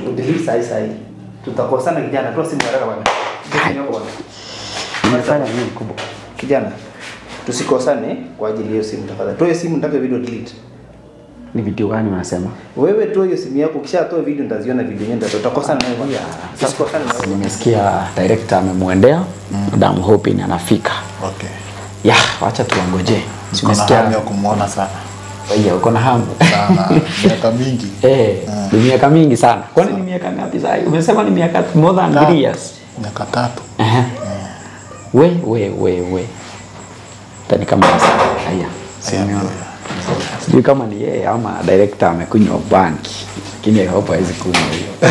udelete sahi sahi. Tutakosana kijana, toa simu haraka bwana. Toa simu yako bwana. Nimefanya nini kubwa? Kijana, tusikosane kwa ajili ya hiyo simu tafadhali. Toa hiyo simu nitaka video delete. Ni video gani unasema? Wewe toa hiyo simu yako, ukishatoa video nitaziona video yenyewe ndio tutakosana nayo. bwana. Tusikosane na wewe. Nimesikia director amemwendea and I'm hoping anafika. Okay. Ya, wacha tuangoje. Si Niko na hamu ya umesikia? kumwona sana. Iya, uko na hamu. Sana. Miaka mingi. Eh, ni miaka mingi sana. Kwani ni miaka ngapi sasa? Umesema ni miaka more than 3 years. Miaka tatu. Aha. We, we, we, we. Tani kama sasa. Haya. Simeona. Sijui kama ni yeye ama director amekunywa banki. Lakini I hope hawezi kunywa hiyo.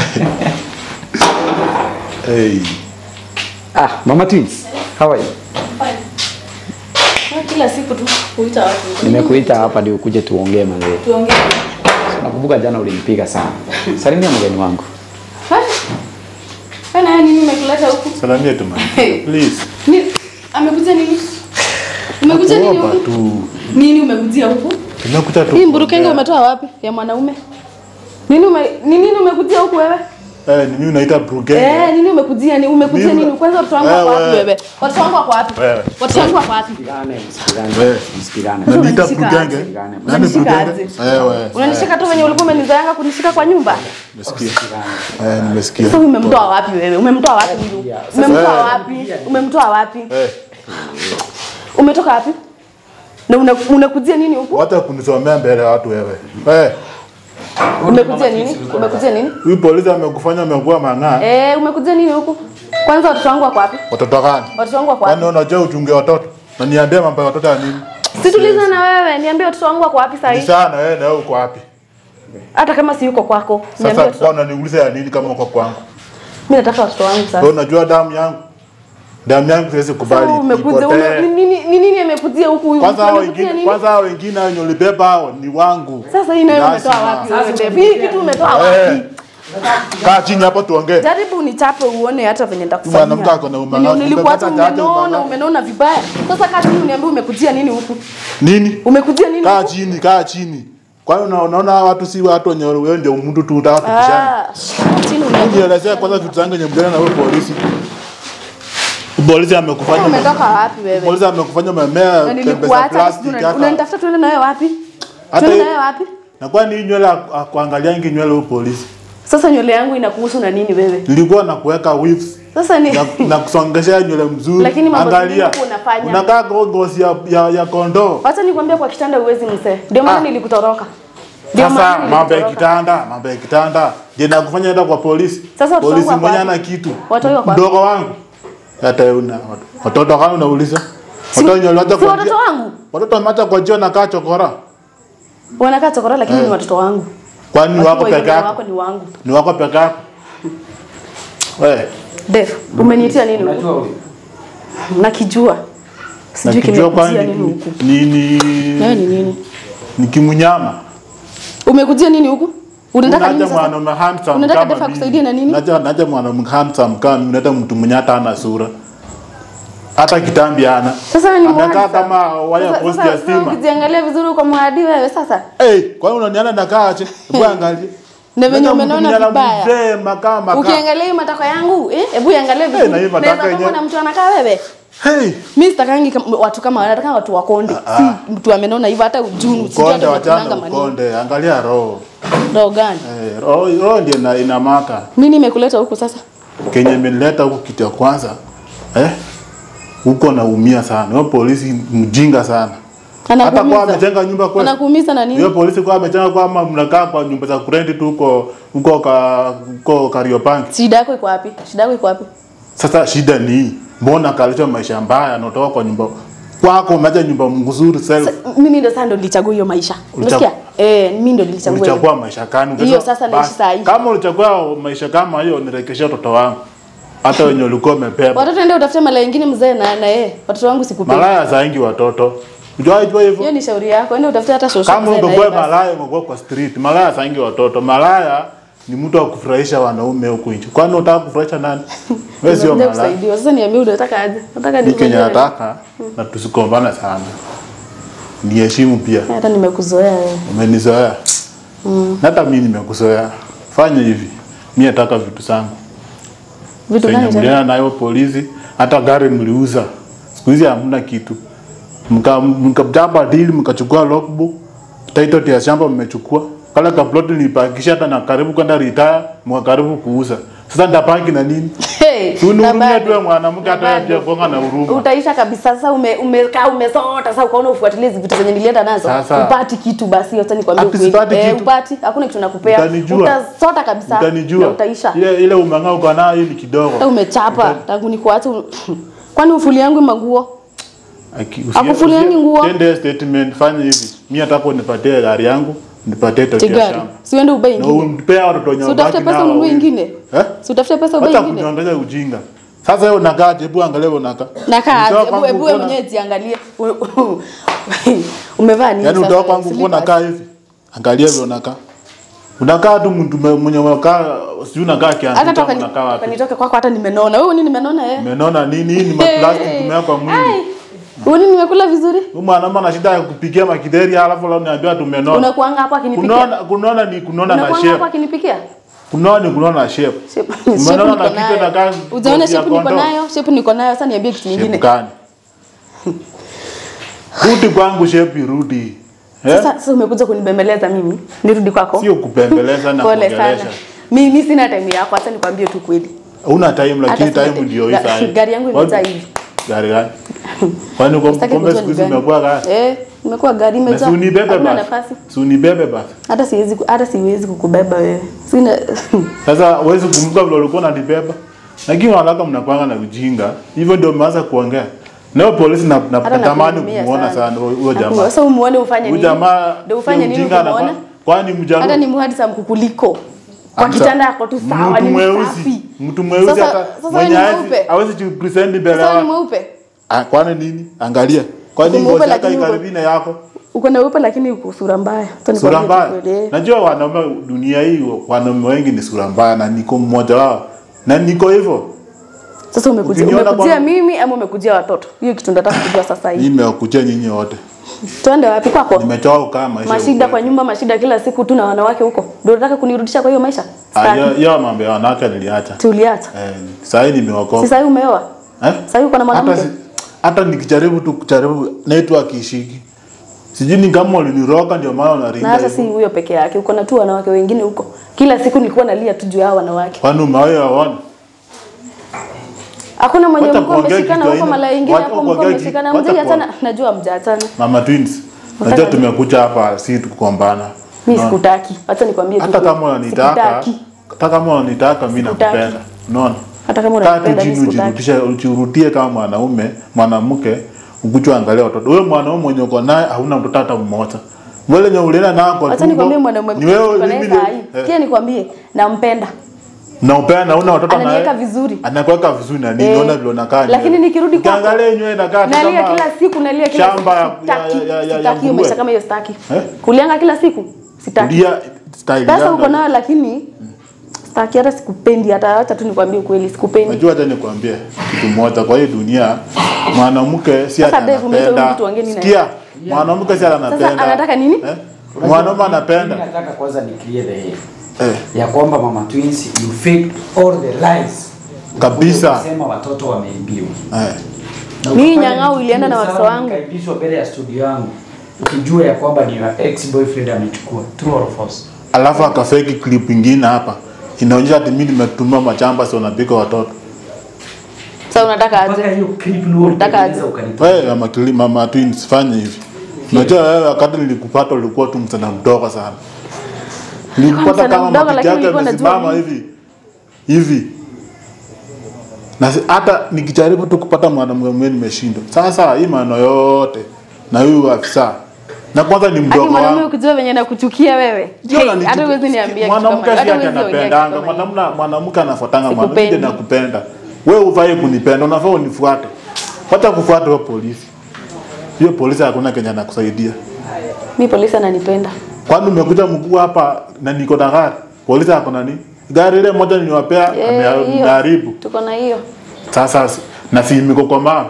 Hey. ah, Mama Twins. How are you? Ah, Kila siku tu kuita watu. Nimekuita hapa ndio ukuje tuongee mazee. Tuongee. Nakumbuka jana ulinipiga sana. Salimia mgeni wangu. Kana yeye nini umekuleta huku? Salamia tu man. Please. Ni amekuja nini? Umekuja nini Hapa huku? tu. Nini umekujia huku? Tumekuta tu. Hii mburukenge kuongea. umetoa wapi? Ya mwanaume? Nini ume ni nini umekujia huku wewe? Eh, ni mimi unaita Brugenge. Eh, nini umekujia ni umekujia Mimi- nini? Kwanza watoto wangu wako Wewe. wapi wewe? Watoto wangu wako wapi? Wewe. Watoto wangu wako wapi? Msikilane, msikilane. Wewe. Msikilane. Unaniita Unanishika Brugenge? aje? Nani Unanishika Brugenge? aje? Eh, wewe. Unanishika tu venye ulikuwa umenizoeanga kunishika kwa nyumba? Nimesikia. Eh, nimesikia. Sasa umemtoa wapi wewe? Umemtoa wapi huyu? Umemtoa Eh. wapi? Umemtoa wapi? Eh, Umetoka wapi? Na una- unakujia nini huku? wacha kunisomea mbele ya watu wewe. Eh, Umekujia nini? Umekujia nini? huyu polisi amekufanya umekuwa mang'aa. Eh, umekujia nini huku? Kwanza watoto wangu wako wapi? Watoto gani? Watoto wangu wako Kwani wapi? unajua uchunge watoto? Na niambie mambo ya watoto ya nini? Situliza na wewe, niambie watoto wangu wako wapi Ni sasa sana wewe na wewe uko wapi? Hata kama si yuko kwako. Niambie Sasa watoto. kwa unaniuliza ya nini kama uko kwangu? Mimi nataka watoto wangu Wewe sasa. unajua damu yangu? Damu yangu siwezi kubali Sasa umekuja ipotee. ume- ni nini ni nini amekujia huku huyu? Kwanza hao Amekujia wengine, nini? kwanza hao wengine wenye ulibeba hao ni wangu. Sasa hii nayo Lazima. umetoa wapi wewe? babe? Hii kitu umetoa Eh. wapi? Kaa chini hapo tuongee. Jaribu unichape uone hata venye Mwanamke ako na nitakufanyia. umang'avu. Nilikuwa hata Umepata chache umenona, umang'avu. umenona vibaya. Sasa kaa chini uniambie umekujia nini huku? Nini? Umekujia nini Kaa huku? chini, kaa chini. Kwani una- unaona hawa watu si watu wenye wewe ndio mtu tu utaka kupishana. Ah, chini uniambie. Nielezea kwanza vitu zangu yenye mjana na wewe polisi. Polisi amekufanya Umetoka wapi wewe? Polisi amekufanya umemea Na pembe za nilikuacha plastiki unani- hata. unanitafuta tuende nawe wapi? Hata Tuende hii- nawe wapi? Na kwani hii nywele akuangalia ingi nywele huyo polisi. Sasa nywele yangu inakuhusu na nini wewe? Nilikuwa na kuweka weaves Sasa ni na, na kusongeshea nywele mzuri. Lakini mambo Angalia. zingine huku unafanya. Unakaa go- ngozi ya, ya, ya kondoo. Wacha nikwambia kwa kitanda uwezi msee. Ndio maana Ah. nilikutoroka. Ndio Sasa maana mambo ya nilikutoroka. kitanda, mambo ya kitanda. Je, nakufanya enda kwa polisi? Sasa watoto polisi wangu wako mwenye wapi? ana kitu. Watoto wako wapi? Mdogo wangu. Hata una watoto gani unauliza? Watoto wenye waliacha Si kwa watoto njia- wangu. Watoto wameacha kwa jio na kaa chokora. Wanakaa chokora lakini ni watoto wangu. Kwani ni Watoto wako wengine peke yako? wako ni wangu. Ni wako peke yako? Wewe, Def, umeniitia nini huku? Unajua huyu? Nakijua. Sijui nakijua kimekujia kwani nini huku. ni ni Nawe ni nini? ni kimunyama. Umekujia nini huku? Unataka nini Unaja sasa? mwanaume handsome Unataka kama Defa mimi. akusaidie na nini? Naja naja mwanaume handsome kama mimi, unaleta mtu mwenye hata hana sura. Hata kitambi hana. Sasa wewe ni Amekaa mwadi kama sasa. waya Sasa- post sasa- ya sasa stima. Ukijiangalia vizuri uko mwadi wewe sasa. Eh, kwa nini unaniona nakaa chini? Hebu angalia. Na venye Unaleta mtu umenona mwenye ana vibaya. Mzee makaa makaa. Ukiangalia hii matako yangu, eh, hebu iangalie vizuri. na hii matako Naweza yenyewe. kama na mtu anakaa wewe. Hey, Mimi sitakangi kama- watu kama wale, nataka watu wakonde. Si mtu amenona hivyo hata ujunu, sijui ukonde hata wachana unakunanga manini. ukonde. Angalia roho. Ndio gani? Eh, roho roho ndio ina, inamaka. Nini imekuleta huku sasa? Kenye imenileta huku kitu ya kwanza. Eh? Huko naumia sana. Huyo polisi mjinga sana. Hata kwa Anakuumiza. amejenga nyumba kwa Anakuumiza na Hiyo nini? polisi kwa amejenga kwa ama mnakaa kwa nyumba za kurenti tu huko huko ka huko Kariobangi. Shida yako iko wapi? Shida yako iko wapi? Sasa shida ni mbona kalisha maisha mbaya na utoka kwa nyumba kwako umeacha nyumba mzuri self. Sa- Mimi ndo sasa ndo nilichagua hiyo maisha. Ulichagua- Unasikia? Eh, mimi ndo nilichagua. hiyo. Ulichagua maisha gani? Hiyo sasa naishi Basi, saa hii. Kama ulichagua maisha kama hiyo nirekeshe watoto wangu. Hata wenye ulikuwa umebeba. Watoto ende utafute mala ingine mzee na na yeye. Watoto wangu sikupendi. Malaya zaingi watoto. Unajua jua hivyo? Hiyo ni shauri yako. Ende utafute hata shosho Kama mzee na ungekuwa yeye. basi. malaya ungekuwa kwa street. Malaya zaingi watoto. Malaya ni mtu wa kufurahisha wanaume huku nje. Kwani unataka kufurahisha nani? Wewe sio Nimekuja malaya. kusaidiwa. Sasa niambie unataka aje? Unataka Ni kenye nifanyie nini? nataka na tusikombana sana. Niheshimu pia. Hata nimekuzoea wewe. Umenizoea. Na hata mimi nimekuzoea. Fanya hivi. Mimi nataka vitu zangu. Vitu Zenye gani tena? mlienda nayo polisi, hata gari mliuza. Siku hizi hamna kitu. Mka mkachapa deal mkachukua logbook, title ya shamba mmechukua. Kala kaploti nilipakisha hata na karibu kwenda retire, mwa karibu kuuza. Sasa ndapaki na nini? Hey, Si unihurumie na tu wewe bado- mwanamke hata na wewe pia bado. kuanga na huruma. utaisha kabisa sasa ume, umekaa umesota sasa ukaona ufuatilie hizi vitu zenye nilienda nazo Sasa. upati kitu basi acha nikwambie Ati ukweli sipati eh, kitu? upati hakuna kitu nakupea Utanijua. utasota kabisa na Utanijua. utaisha Ile ile umeng'aa uko nayo ni kidogo. hata umechapa tangu nikuache u- kwani ufuli yangu maguo Aki- usie- Akufuliangi usie- nguo? Tende statement fanya hivi. Mimi nataka unipatie gari yangu, nipatie toki ya tigari shamba. siende ubei Na ingine umpea watoto wenye si utafute wabaki pesa nao ununue wawili. ingine Eh? si utafute pesa ubei Hata ingine kuniongeza ujinga. Sasa wewe unakaa je, hebu angalia wewe unakaa. nakaa Mtoto aje? Hebu- wangu hebu wewe uko na- mwenyewe jiangalie U- u- umevaa nini Yaani sasa? utoka kwangu uko Slippers? unakaa hivi. Angalia vile unakaa. Unakaa tu mtu me- mwenye unakaa sijui unakaa kiasi hata kama toka unakaa wapi. nitoke kwako hata nimenona wewe nini nimenona eh Umeona nini? Hii ni maplastic tumeweka mwili. Uni nimekula vizuri? Huyu mwanaume ana shida ya kupikia makideri alafu leo niambiwa tumenona. Unakuanga hapo akinipikia. Kunona kunona ni kunona na Unakuanga hapo shape. akinipikia? Kunona ni kunona na shape. Shape Umeona shape na niko kitu inakaa nayo. Ujaona ngozi ya shape niko kondoo? nayo? Shape niko nayo, sasa niambie kitu Shape kingine. gani? Rudi kwangu shape irudi. Eh? Sasa sasa umekuja kunibembeleza mimi. Nirudi kwako. Sio kupembeleza na Pole sana. kuongelesha. Mimi sina time yako, acha nikwambie tu kweli. Una time lakini Hata time sina- ndio hii ga- sasa. gari yangu imejaa hivi. Gari gani? Kwani kwa Sitaki kumbe kujua siku ni hizi gani. umekuwa gari? Eh, nimekuwa gari Na imejaa. si unibebe Hakuna basi. nafasi. Si unibebe basi. Hata siwezi ku- hata siwezi kukubeba wewe. Sina Sasa huwezi kumbuka vile ulikuwa unanibeba. Lakini wanawake mnakwanga na ujinga. Hivyo ndio mmeanza kuongea. Leo polisi na na- hata natamani nakuhurumia kumuona sana huyo huyo Nakuwa- jamaa. Sasa umuone ufanye Huyo nini? jamaa Ndio ufanye sio nini mjinga ukimuona? anakuwa- Kwani mjaluo? Hata ni muhadi sa mkukuliko. Kwa Amsa- kitanda yako tu sawa Mtu ni mweusi. msafi. Mtu mweusi Sasa- hata sasa mwenye wewe ni hawezi mweupe? hawezi kupresent mbele Sasa ni yako. mweupe. Ah, kwani nini? Angalia. Kwani Uko mweupe ngozi yako lakini uko- ikaribi na yako? Uko na weupe lakini uko sura mbaya. Acha Sura nikwambie mbaya. tu kweli. Najua wanaume dunia hii wanaume wengi ni sura mbaya na niko mmoja wao. Na niko hivyo. Sasa umekujia Ukiniona umekujia kwa- mimi ama umekujia watoto? Hiyo kitu nataka kujua sasa hivi. Nimekuja nyinyi wote. Twende wapi kwako? Nimechoka kukaa maisha. Mashida huku. kwa nyumba, mashida kila siku tu na wanawake huko. Ndio unataka kunirudisha kwa hiyo maisha? Ah, Sitaki. hiyo- hiyo mambo ya wanawake niliacha. Tuliacha. Eh, sasa hivi nimeokoka. Si sasa umeoa? Eh? Sasa hivi uko na Hata mwanamke? si- hata nikijaribu tu kujaribu network ishiki. Sijui ni kama uliniroga ndio maana Na unaringa hata si hivyo. huyo peke yake, uko na tu wanawake wengine huko. Kila siku nilikuwa nalia tu juu ya hao wanawake. Kwani umewahi waona? Hakuna mwenye Wacha mlikuwa kuongea mmeshikana kitu huko aina- mala ingine wacha hapo mlikuwa kuongea ki- mmeshikana. wacha Mjaachana, kuongea- najua mjaachana. Mama twins. Wataka Najua nini? tumekuja hapa si tukukombana. Mimi No. sikutaki. Acha nikwambie tu. Hata kweli. kama unanitaka, Sikutaki. hata kama unanitaka mimi Sikutaki. nakupenda. Unaona? Hata kama Kaa tu unanipenda mimi chini sikutaki. ujirudishe ujirudie kama mwanaume, mwanamke, ukuchwa angalia watoto. Wewe mwanaume mwenye uko naye hauna mtoto hata mmoja. Wale nye ulena nao kwa Acha nikwambie mwanaume Ni wewe niko naye mimi saa hii. eh, Sikia nikwambie, nampenda. na upenda hauna watoto naye. Ananiweka vizuri. Anakuweka vizuri na nini? Eh, Unaona vile unakaa. lakini nywele. nikirudi kwako, Ukiangalia nywele inakaa tu Nalia kama kila siku, nalia kila siku. shamba ya- Sitaki, ya- ya- ya- ya sitaki hiyo nguruwe. maisha kama hiyo sitaki. Eh? Kulianga kila siku? Sitaki. Kulia style Pesa gani? uko nayo lakini sitaki hata sikupendi hata acha tu nikwambie ukweli sikupendi. Najua hata nikwambie kitu moja kwa hii dunia mwanamke si Sasa ati Dave, umeita huyu anapenda. mtu ongea nini na Sikia, mwanamke si ati anapenda. anataka nini? Eh? Mwanaume Mimi anapenda. nataka kwanza ni clear the air. Eh, ya kwamba mama twins you fake all the lies Kabisa. Ukasema watoto wameibiwa eh. Na Mimi ukafanya nyang'au ilienda na vizuri watoto sana, wangu. nikaibishwa mbele ya studio yangu ukijua ya kwamba ni your ex boyfriend amechukua true or false Alafu akafeki clip ingine hapa. Inaonyesha ati mimi nimetumia machamba sio napika watoto. Sasa unataka mpaka aje? hiyo clip ni wewe Unataka aje? ulitengeneza ukanipa Wewe mama kili mama twins fanya hivi. Unajua wewe wakati nilikupata ulikuwa tu msana mdogo sana. Nilikupata msichana kama mdogo, matiti lakini yake nilikuwa najua yamesimama nini. hivi. Hivi. Na si- hata nikijaribu tu kupata mwanamke mwenyewe nimeshindwa. Sasa hii maneno yote na huyu afisa. Na kwanza ni Hadi mdogo mwanaume wangu. ukijua venye nakuchukia wewe. Sio Hey, unanichukia. hata huwezi niambia kitu mwanamke kama- si hata ati huwezi ongea kitu anapendanga kama hiyo. mwanamke mwanamke anafuatanga mwanamke Sikupendi. nakupenda wewe ufai kunipenda unafaa unifuate wacha kufuata wewe polisi hiyo polisi hakuna Kenya anakusaidia Mimi polisi ananipenda. kwani umekuja mkuu hapa na niko na gari polisi ako na nini gari ile moja niliwapea Eh, ame- hiyo. ameharibu Tuko na hiyo. sasa si- na si miko kwa mama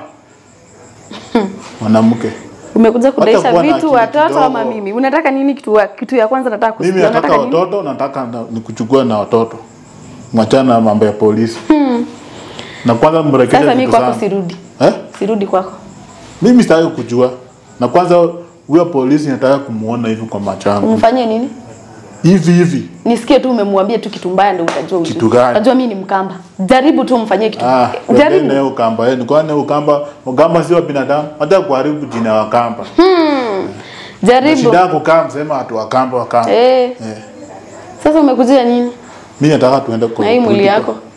mwanamke Umekuja kudaisha kuwa na vitu akili watoto kidogo. ama mimi? Unataka nini kitu wa, kitu ya kwanza nataka mimi kusikia. nataka Unataka nini? watoto nataka na- nikuchukue na watoto mwachana na mambo ya polisi na kwanza mrekebishe Sasa mimi vitu kwako zangu. sirudi. eh? Sirudi kwako. mimi sitaki kujua na kwanza huyo polisi nataka kumuona hivi kwa macho yangu Umfanyie nini? hivi hivi Nisikie tu umemwambia tu kitu mbaya ndio utajua. uzuri. Kitu gani? Unajua mimi ni Mkamba. Jaribu tu umfanyie kitu. Ah, Jaribu. Jaribu. naye ukamba yenu kwani ukamba ukamba sio binadamu hata kuharibu jina ya wakamba Na Jaribu. shida yako kama msema watu wakamba wakamba Eh. eh. Sasa umekujia nini? mimi nataka tuende kwa Na hii mwili political. yako.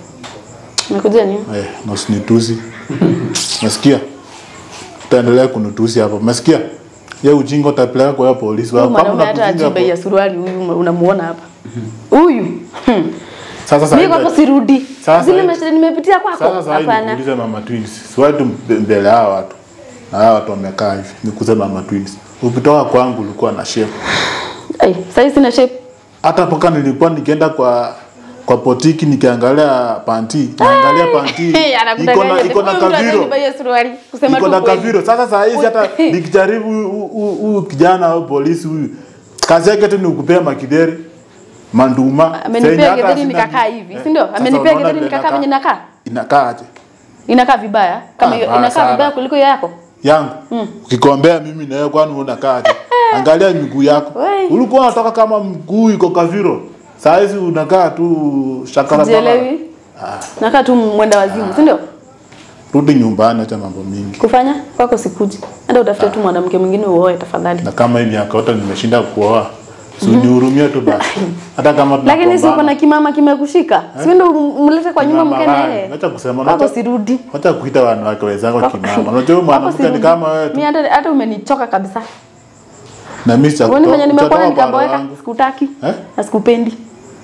Umekujia nini? eh na usinitusi nasikia utaendelea kunitusi hapo umesikia ye ujinga utapeleka kwa hiyo polisi Huyu wako kama mwanaume hata unakujinga ajui bei ya hapo suruali huyu unamuona hapa. Huyu. Hmm. sasa sasa Mimi kwako sirudi. Sasa Zile hivi- mashida nimepitia kwako. sasa sasa hivi Hapana. nikuulize mama twins siwai tu mbe- mbele ya hawa watu na hawa watu wamekaa hivi nikuulize mama twins ukitoka kwangu ulikuwa na shape Ai, sasa hizi sina shape. hata mpaka nilikuwa nikienda kwa kwa potiki nikiangalia panti naangalia panti iko na Anakudanganya. iko na Huyu mtu kaviro hajui bei ya suruali. Kusema iko tu na kweli. kaviro sasa saa hizi hata nikijaribu huyu- huyu huyu kijana au polisi huyu kazi yake tu ni kukupea makideri manduma Senye Amenipea hata getheri sina- nikakaa hivi, Eh, si ndio? sasa Amenipea unaona getheri vile nikakaa inakaa? venye nakaa. inakaa aje Inakaa vibaya kama Ah, hiyo baya inakaa sana. vibaya kuliko hiyo yako. yangu ukikombea mimi na wewe kwani unakaa aje angalia miguu yako Wei. ulikuwa unatoka kama mguu iko kaviro saa hizi unakaa tu shakara Sielewi. Nakaa tu mwenda wazimu, si ndio? rudi nyumbani acha mambo mingi Kufanya kwako sikuji. Enda utafute tu mwanamke mwingine uoe tafadhali. na kama hii miaka yote nimeshinda kuoa si unihurumie tu basi hata kama Lakini si uko na tunagombana. kimama kimekushika. Si wewe ndio umlete kwa nyumba Kimama mke gani? naye. Acha kusema Kwako acha- sirudi. acha kuita wanawake wenzako Kwako- kimama unajua huyu kwako mwanamke ni sirudi. kama wewe tu Mimi hata hata umenichoka kabisa. na mimi sitakutoa- Uone venye nimekuwa sitatoa kwa nikaboeka, roho yangu. sikutaki. Eh? Na sikupendi.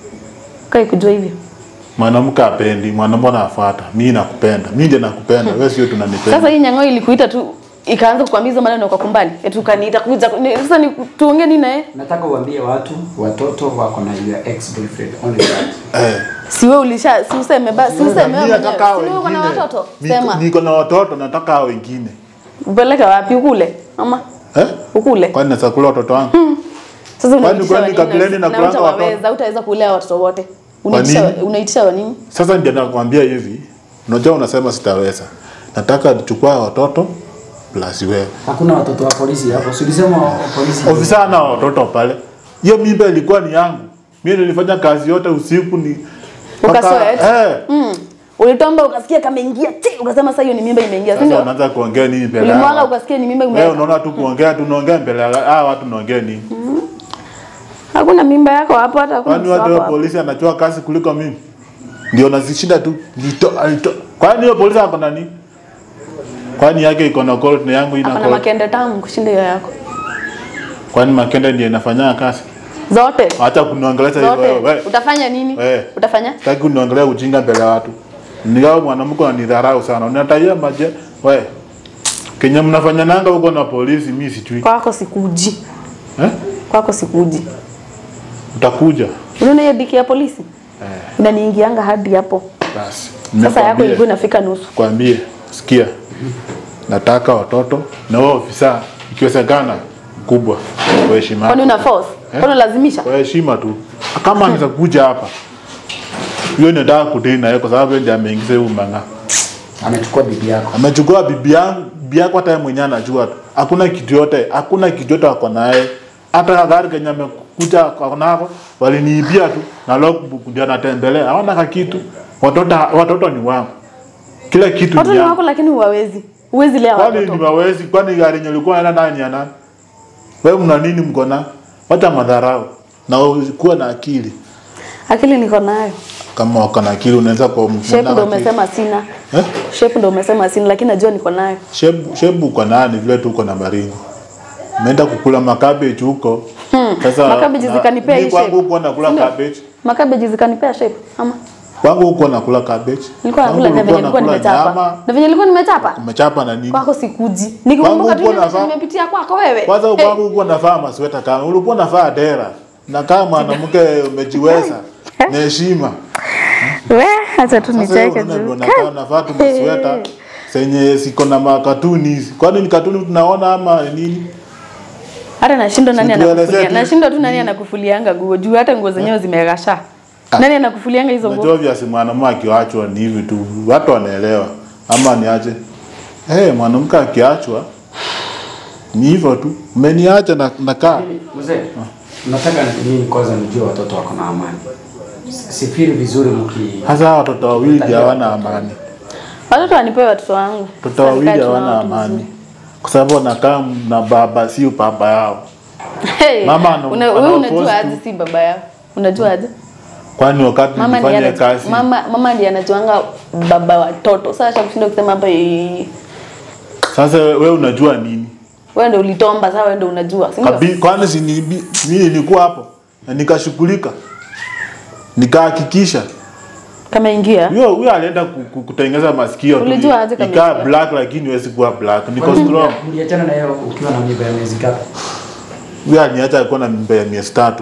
Kai kujua hivyo. mwanamke apendi mwanamke anafuata mimi nakupenda mimi ndiye nakupenda wewe sio tunanipenda Sasa hii nyang'o ilikuita tu ikaanza kukwambia hizo maneno kwa kumbali. Eti ukaniita kuja ni- sasa ni tuongee nini naye? nataka uambie watu watoto wako na your ex boyfriend only that eh Si wewe ulisha si useme basi si useme Mimi wewe mwenyewe. nataka hao Si wewe uko na wengine. watoto? Niko- Sema. niko na watoto nataka hao wengine Upeleke wapi ukule? Ama eh ukule? kwani naweza kula watoto wangu Sasa Kwani unaitisha kwani wa nini? kabileni na Na kulanga watoto? utawaweza, utaweza kulea watoto wote. Unaitisha nini? unaitisha wa nini? Sasa ndio nakwambia hivi, unajua unasema sitaweza, nataka nichukua watoto plus wewe. hakuna watoto wa polisi hapo si ulisema wa polisi Ofisa na watoto pale, hiyo mimba ilikuwa ni yangu. Mimi nilifanya kazi yote usiku ni mpaka- Ukasweat? Eh. Mm. Ulitomba ukasikia kameingia ti ukasema sasa hiyo ni mimba imeingia, si Sasa ndio? unaanza kuongea nini mbele ya Ulimwaga watu? ukasikia ni mimba Wewe imeingia. unaona tu kuongea tu unaongea mbele ya hawa watu unaongea nini? Hakuna mimba yako hapo hata hakuna Kwani mtoto watu wako wa hapo. polisi anachua kazi kuliko mimi? Ndio nazishinda tu. Nito, alito. Kwani hiyo polisi ako na nini? Kwani yake iko na colt na yangu ina Hapana colt? makende tamu kushinda hiyo yako. Kwani Makenda ndiye inafanya kazi? Zote. Acha kuniongelesha hivyo Zote. wewe. Utafanya nini? Wewe. Utafanya? Sitaki kuniongelea ujinga mbele ya watu. Ningao mwanamke ananidharau sana. Unataia maje? Wewe. Kenya mnafanya nanga huko na polisi mimi sijui. Kwako sikuji. Eh? Kwako sikuji. Utakuja. Unaona hiyo diki ya polisi? Inaniingianga hadi hapo. Basi. Sasa yako Nimekwambia. ilikuwa inafika nusu. Kwambie, sikia. Nataka watoto na wao ofisa ikiwezekana mkubwa kwa heshima. Kwani yako. una force? Eh? Kwani unalazimisha? Kwa heshima tu. Kama anaweza kuja hapa. Hiyo nataka kudili na yeye kwa sababu yeye ndiye ameingiza huu mang'aa. amechukua bibi yako amechukua bibi yangu bibi yako hata yeye mwenyewe anajua tu hakuna kitu yote hakuna kitu yote wako naye hata gari kenye amekuja kwa nako waliniibia tu na logbook ndio anatembelea hawana ka kitu watoto watoto ni wangu kila kitu Watoto ni ni yangu wako lakini huwawezi. Huwezi lea kwani ni watoto. wawezi kwani gari yenye ulikuwa unaenda nayo ni ya nani wewe mna nini mko na wacha madharau na kuwa na akili Akili niko nayo. kama wako na akili unaweza kwa Shape ndio umesema sina. eh? Shape ndio umesema sina lakini najua niko nayo. Shebu, shebu uko nani vile tu uko na maringo. Umeenda kukula makabeji huko. Sasa Makabeji na- zikanipea mimi hii kwangu shape. huko nakula Ndio. cabbage. Makabeji zikanipea shape ama Kwangu huko nakula cabbage. nilikuwa Kwangu nakula na venye ulikuwa nilikuwa nakula nimechapa. nyama, Na venye nilikuwa nimechapa? Umechapa na nini? Kwako sikuji. Nikikumbuka tu huko ile maisha navaa- nimepitia kwako wewe. Kwanza Eh, kwangu huko navaa masweta kama ulikuwa navaa dera. Na kama mwanamke umejiweza na heshima. We, acha tu Sasa wewe nicheke unaona ndio tu. nakaa navaa tu masweta zenye siko na makatuni hizi. Kwani ni katuni tunaona ama nini? Hata nashindwa nani Situelezee anakufulia. tu. Nashindwa tu nani anakufulianga nguo juu hata nguo zenyewe zimegasha. Nani anakufulianga hizo nguo? Unajua viasi mwanamume akiachwa ni hivi tu, watu wanaelewa ama niache. Eh, hey, mwanamke akiachwa ni hivyo tu, umeniacha na nakaa. Mzee, nataka mimi kwanza nijue watoto wako na amani. Sifiri vizuri mki Hasa hawa watoto wawili ndio hawana amani, Watoto wanipewe watoto wangu. watoto wawili Sasa nikae hawana tunao tu amani kwa sababu wanakaa na baba, sio baba yao. Hey, Mama ana- una, wewe ana unajua post aje si baba yao? Unajua aje? Kwani wakati Mama ndiye nilifanya anajua, kazi mama, mama ndiye anajuanga baba watoto. Sasa acha kushinda kusema hapa eh, sasa, wewe unajua nini? wewe ndio ulitomba, sasa wewe ndio unajua, si ndio? Kabi, kwani si ni- mimi nilikuwa hapo na nikashughulika nikahakikisha Kama ingia. huyo huyo alienda ku- ku- kutengeneza masikio tu, Ulijua aje kama ikaa isikia? black lakini huwezi kuwa black niko strong mliachana na yeye ukiwa na mimba ya miezi ngapi? huyo aliniacha alikuwa na mimba ya miezi tatu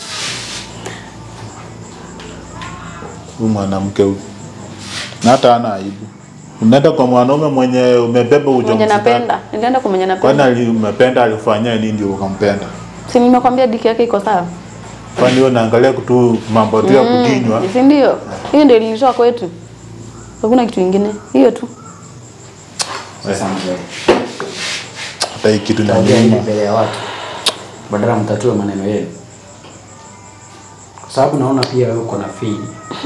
huyu mwanamke huyu na hata hana aibu unaenda kwa mwanaume mwenye umebeba Mwenye ujauzito napenda. Nilienda kwa mwenye kwani napenda. ali- umependa alifanyia nini ndio ukampenda Si nimekwambia diki yake iko sawa. kwani wewe unaangalia tu mambo tu ya kudinywa Si ndio? Hiyo ndio ilitoa kwetu. Hakuna kitu kingine. Hiyo tu. Sasa mzee, hata hii kitu taongea nini inaniuma mbele ya watu badala mtatue maneno yenu, kwa sababu naona pia wewe uko na fii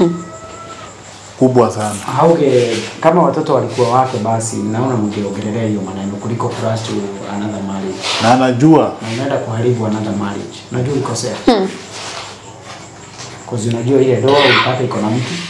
kubwa sana hauge kama watoto walikuwa wake, basi naona mngeongelelea hiyo maneno kuliko kurush to another marriage, na anajua na unaenda kuharibu another marriage. Unajua ulikosea Cause unajua ile doa ulipata iko na mtu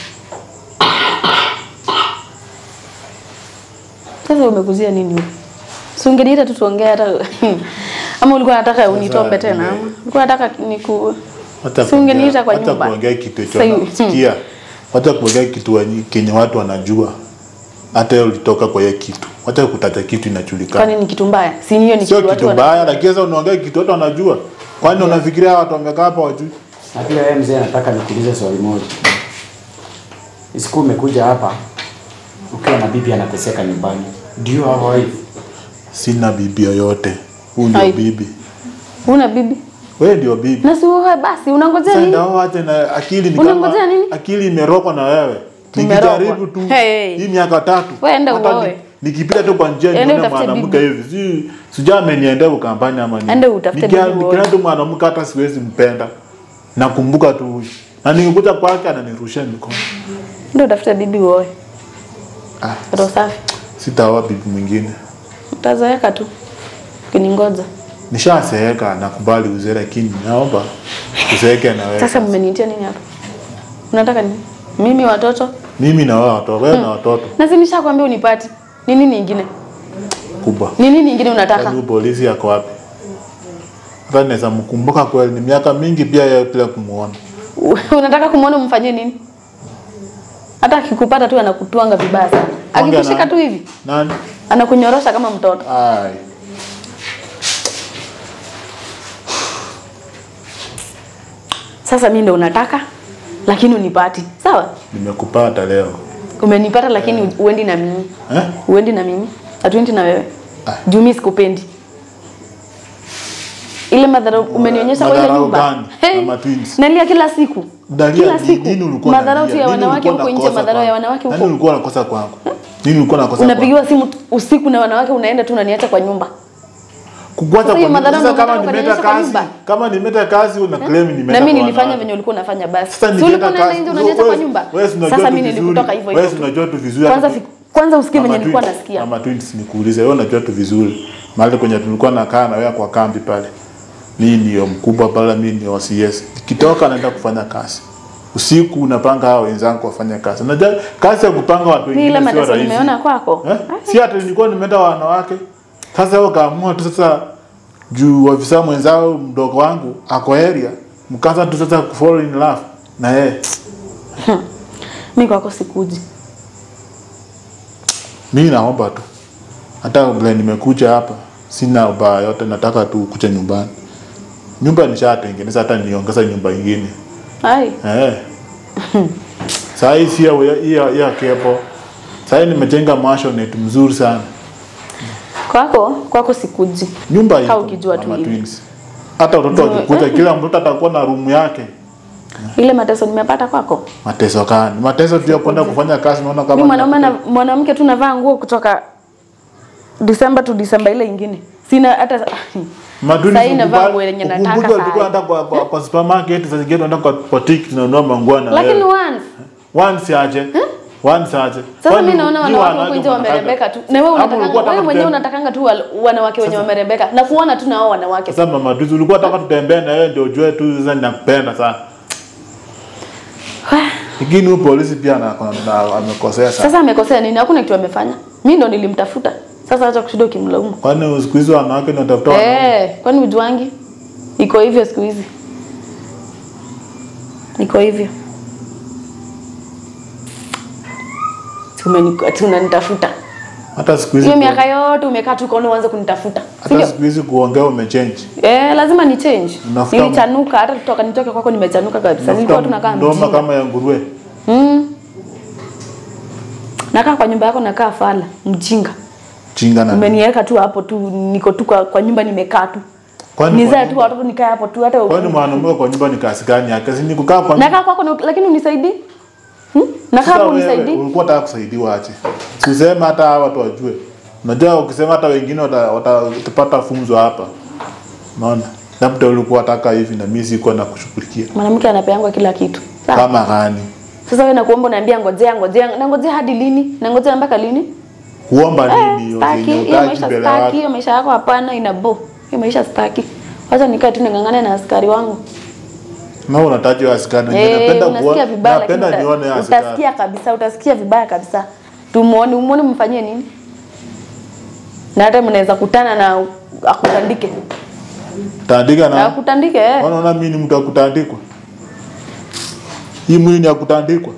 Sasa umekuzia nini huko? Si ungeniita tu tuongee hata ama ulikuwa unataka unitombe tena? ama? Ulikuwa unataka niku hata Si ungeniita kwa hata nyumba. kuongea kitu Sasa hivi, hicho sikia hata kuongea kitu wenye- kenye watu wanajua hata wewe ulitoka kwa hiyo kitu hata kutaja kitu inajulikana Kwani ni kitu mbaya? Si hiyo ni sio kitu watu kitu wana- mbaya lakini sasa unaongea kitu watu wanajua kwani unafikiria watu wamekaa hapa wajui Na pia wewe mzee, nataka nikuulize swali moja. Isiku umekuja hapa ukiwa na bibi anateseka nyumbani. Do you have a wife? sina bibi yoyote huyu ndio Ai. bibi Una bibi? wewe ndio bibi Na si wewe basi unangojea sasa nini? ndio wache na akili ni Unangojea kama nini? akili imerokwa na wewe Tumerogwa. nikijaribu tu Hey. hii miaka tatu Wewe enda hata uoe. ni- nikipita tu kwa njia Enda nione utafute mwanamke hivi si sijui ameniendea kampani ama nini Enda utafute Nikia- bibi uoe. nikiona tu mwanamke hata siwezi mpenda nakumbuka tu huyu na nikikuja kwake ananirushia mikono Ndio utafuta bibi uoe. ah, Roho safi. sitaoa bibi mwingine Utazoeka tu. Kiningoja. nishaseeka nakubali uzee lakini naomba uzeeke na wewe Sasa mmeniitia nini hapa? Unataka nini? Mimi watoto? mimi na wewe watoto wewe na watoto Na si nishakwambia unipati. Ni nini ingine? kubwa Ni nini ingine unataka? Kwani polisi yako wapi hata naweza mkumbuka kweli ni miaka mingi pia yeye bila kumuona unataka kumwona umfanyie nini? Hata akikupata tu anakutwanga vibaya sana. Ongea Akikushika na- tu hivi nani anakunyorosha kama mtoto. ai Sasa mimi ndo unataka lakini unipati. Sawa? nimekupata leo Umenipata lakini uendi na mimi. eh? Uendi na mimi. Hatuendi na wewe. Ah. Juu mimi sikupendi. Ile madharau umenionyesha kwa ile Madharau nyumba. gani? Hey, Mama twins. nalia kila siku. Dalia, Kila ni- siku. nini ulikuwa Madharau tu unalia? ya Nini wanawake ulikuwa huko nje, unakosa madharau ya kwangu? wanawake Nani huko. ulikuwa unakosa kwangu nini ulikuwa unakosa kwangu Unapigiwa simu t- usiku na wanawake unaenda tu unaniacha kwa nyumba. Kukuacha Sasa hiyo kwa madharau sasa ndio kama unataka nimeta kunionyesha kwa kazi nyumba. kama nimeta kazi una claim nimeenda Na mimi kwa nilifanya wanawake. venye ulikuwa unafanya basi. Sasa Si nikienda ulikuwa unaenda kazi- nje unaniacha kwa wewe- nyumba. wewe si unajua Sasa tu mimi vizuri. nilikutoka hivyo Wewe hivyo. si unajua tu vizuri Kwanza hata- fi- kwanza usikie venye Mama nilikuwa Twins, nasikia. Mama Twins nikuulize, wewe unajua tu vizuri mahali kwenye tulikuwa nakaa na wewe kwa kambi pale, mimi ndio mkubwa pale, mimi ndio CS. Nikitoka naenda kufanya kazi usiku, unapanga hao wenzangu wafanye kazi. Unajua kazi ya kupanga watu Ni ile wengine sio mateso rahisi. nimeona kwako. Eh? Si hata nilikuwa nimeenda wanawake. Sasa wewe kaamua tu sasa juu ofisa mwenzao mdogo wangu ako area, mkaanza tu sasa kufall in love na yeye. Mimi kwako sikuji. Mimi naomba tu, hata vile nimekuja hapa, sina ubaya yote, nataka tu kuja nyumbani. Nyumba nishatengeneza, hata niongeza nyumba ingine Ai, eh. Saa hii si ya ya ya kepo. Saa hii nimejenga maisonette mzuri sana. kwako kwako sikuji. Nyumba Kaa iko ukijua tu Mama hivi. Twins. Hata watoto Jua- wakikuja, kila mtoto atakuwa na room yake Ile mateso nimepata kwako. Mateso gani? Mateso tu ya kwenda kufanya kazi naona kama Mimi mwanaume na mwanamke tu navaa nguo kutoka Disemba to Disemba ile ingine. Sina hata Maduni Sasa hii navaa nguo yenye nataka Ukumbuke saa ulikuwa hii. hata kwa, kwa, kwa supermarket sasa zingine unaenda kwa boutique tunanunua manguo na lakini wewe. once Once aje. Once aje. Sasa Kwani mimi naona nyinyi wanawake huko nje wanataka- wamerebeka tu. Na wewe Hapo unatakanga ulikuwa wewe unataka mwenyewe tutembe- unatakanga tu wal- wanawake wenye wamerebeka na kuona tu na hao wanawake. Sasa mama Duzi ulikuwa unataka tutembee na wewe ndio ujue tu sasa ninakupenda sana. Lakini huyu polisi pia ana- ana- amekosea sana. Sasa amekosea nini? Hakuna kitu amefanya. Mimi ndo nilimtafuta. Sasa acha kushinda ukimlaumu. Kwani siku hizi wanawake ndio watafuta wanaume? Eh, kwani ujuangi? Iko hivyo siku hizi. Iko hivyo. Tumeni tunanitafuta. Hata siku hizi Hiyo miaka yote umekaa tu kono uanze kunitafuta. Si hata ndio? siku hizi kuongea umechange. Eh, lazima ni change. Unafuta- Nilichanuka hata kutoka nitoke kwako nimechanuka kabisa. Nilikuwa tunakaa ndoma mjinga. kama ya nguruwe. Mm. Nakaa kwa nyumba yako nakaa fala, mjinga. Chinga na. Umeniweka tu hapo tu, niko tu kwa, kwa nyumba nimekaa tu. Kwani Nizae kwa tu nyumba- watoto nikae hapo tu hata Kwani mwanaume kwa nyumba ni kazi gani yake? Si ni kukaa kwa nyumba. nakaa kwako na- lakini unisaidii hmm? nakaa Sasa hapo wewe unisaidii ulikuwa unataka kusaidiwa aje? Usiseme hata hawa watu wajue. Unajua ukisema hata wengine wata- wata- watapata funzo hapa. Unaona? Labda ulikuwa unataka hivi na mimi siko na kushughulikia. mwanamke anapeangwa kila kitu Sawa? Kama gani? sasa wewe nakuomba unaambia ngojea ngojea na ngojea hadi lini na ngojea mpaka lini Kuomba Eh, nini hiyo? staki yenye hiyo hutaki maisha mbele ya staki watu? hiyo maisha yako hapana ina bo hiyo maisha staki wacha nikae tu ningangane na askari wangu Na unataja wa askari. Eh, Napenda unasikia kuona vibaya lakini napenda uta- nione askari. utasikia kabisa utasikia vibaya kabisa tumuone umuone mfanyie nini na hata mnaweza kutana na akutandike Tandika na na. akutandike eh. Unaona mimi ni mtu wa kutandikwa? Hii mwili ni ya kutandikwa.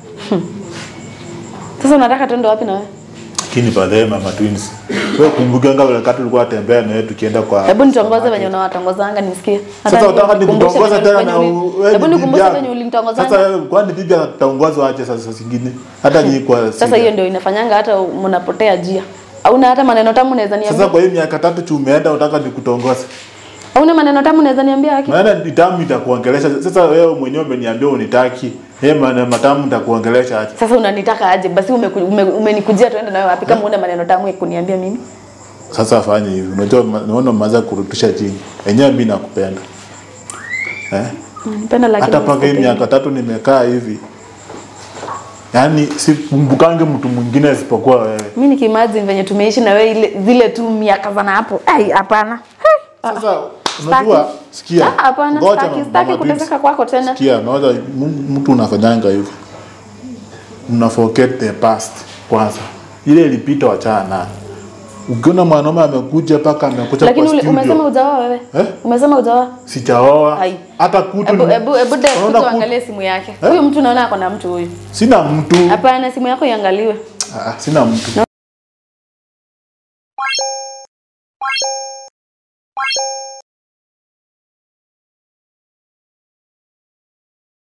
Sasa unataka tuende wapi na wewe? Lakini baadaye mama twins. Wewe kumbuka ngao wakati ulikuwa unatembea na wewe tukienda kwa Hebu nitongoze venye unawatongozanga nisikie. Hata Sasa utaka nikukumbushe nikutongoza venye- tena venye na uli- u- wewe Hebu ni bibi nikumbushe yako. venye Sasa ulinitongozanga. wewe kwani bibi ataongozwa aje sasa zingine? Hata nyinyi kwa Sasa sida. hiyo ndio inafanyanga hata mnapotea njia. Hauna hata maneno tamu unaweza Sasa niambia. kwa hiyo miaka tatu tu umeenda unataka nikutongoza. Hauna maneno tamu unaweza niambia haki. Maana nitamu itakuongelesha. Sasa wewe mwenyewe umeniambia unitaki. Yeye maana matamu nitakuongelesha aje? Sasa unanitaka aje? Basi umeku- ume- umenikujia tuende nawe wapi kama una maneno tamu ya kuniambia mimi? Sasa afanye hivi. Unajua ma- naona umeanza kurudisha chini. Enyewe mimi nakupenda. Eh? Unanipenda lakini hata paka hii sikupendi. miaka tatu nimekaa hivi yaani sikumbukange mtu mwingine isipokuwa wewe Mimi nikimagine venye tumeishi na wewe ile zile tu miaka za na hapo. Ai hapana. sasa unajua sikia Ah, hapana, ngoja sitaki- mama sitaki Twins. kuteseka kwako tena. sikia naona m- mtu unafanyanga hivi una forget the past kwanza ile ilipita wachana nayo ukiona mwanaume amekuja mpaka amekuja Lakini kwa uli- studio umesema ujaoa wewe? Eh? Umesema ujaoa? sijaoa Ai. hata kutu Hebu ni- hebu hebu Dave, Unaona kuja kutu- uangalie simu yake. Huyu mtu naona ako na mtu huyu. sina mtu Hapana, simu yako iangaliwe. Ah, sina mtu